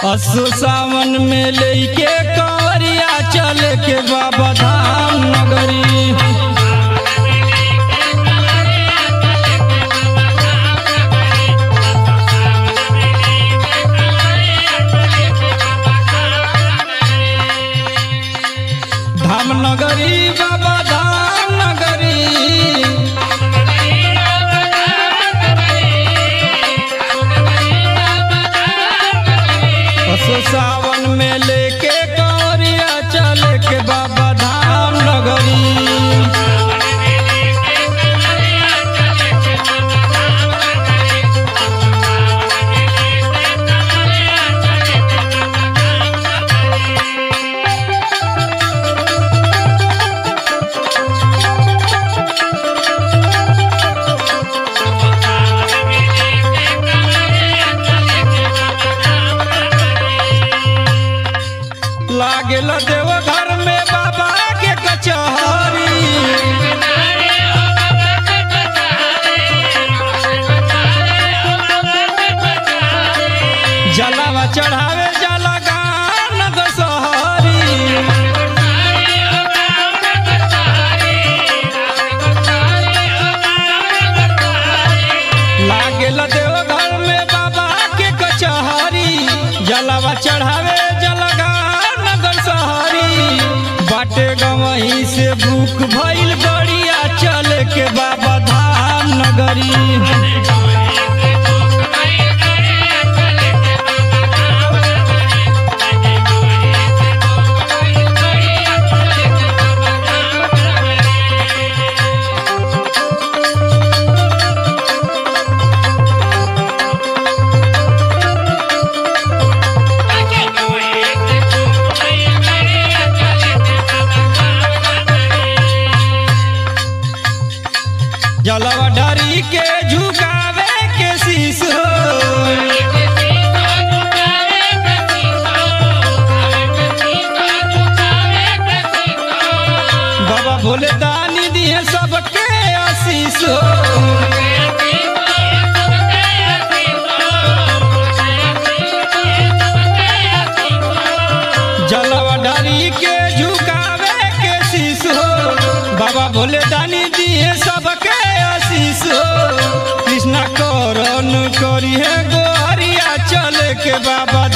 असो सावन में लेके कंवरिया चल के बाबा धाम नगरी धाम नगरी बाबा धाम नगरी असो सावन में लेके कंवरिया चल के बाबा धाम नगरी लागेल देव घर में बाबा के कचहरी जलावा चढ़ावे जला गान दशहरी लागेल देव घर में बाबा के कचहरी जलावा चढ़ावे जलगान नगर सहरी बाटे गवही से भूख भइल गड़िया चल के बाबा धाम नगरी जलवा डरी के झुकावे के शीश हो बाबा भोले दानी दिए सबके आशीष हो जलवा डरी के झुकावे के शीश हो बाबा भोले दानी दिए सबके आशीष हो कृष्णा करण करी है गोहरिया चल के बाबा